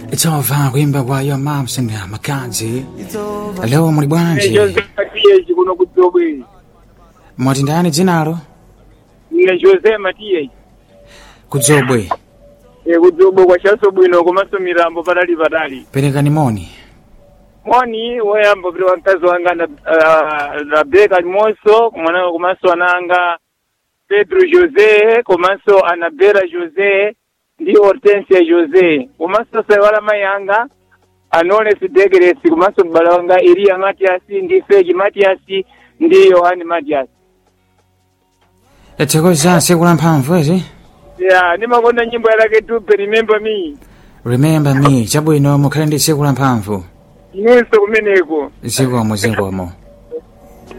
Chova kuimba kwa Your Moms and Makadzi. Leo muli bwanji? Jose Matias kuno kudzobwe. Mwati ndani dzinalo? Ine Jose Matias. Kudzobwe. E kudzobwe kwa chaso bwino komanso mirambo patali patali. Perekani moni. Moni woyamba pili wamkazi wanga na uh, Rebecca Moso kumwana komanso ananga Pedro Jose komanso Anabela Jose ndi Hortensia Jose komanso saiwala mayanga Anoles Degeres komanso mbala wanga Elia Matias ndi Feji Matias ndi Yohani Matias. Tathokoza tsiku la mphamvu ezi? Yeah, nimakonda nyimbo yake tupe remember me. Remember me, chabwino mukhale ndi tsiku la mphamvu. Inunso kumeneko. Zikomo zikomo.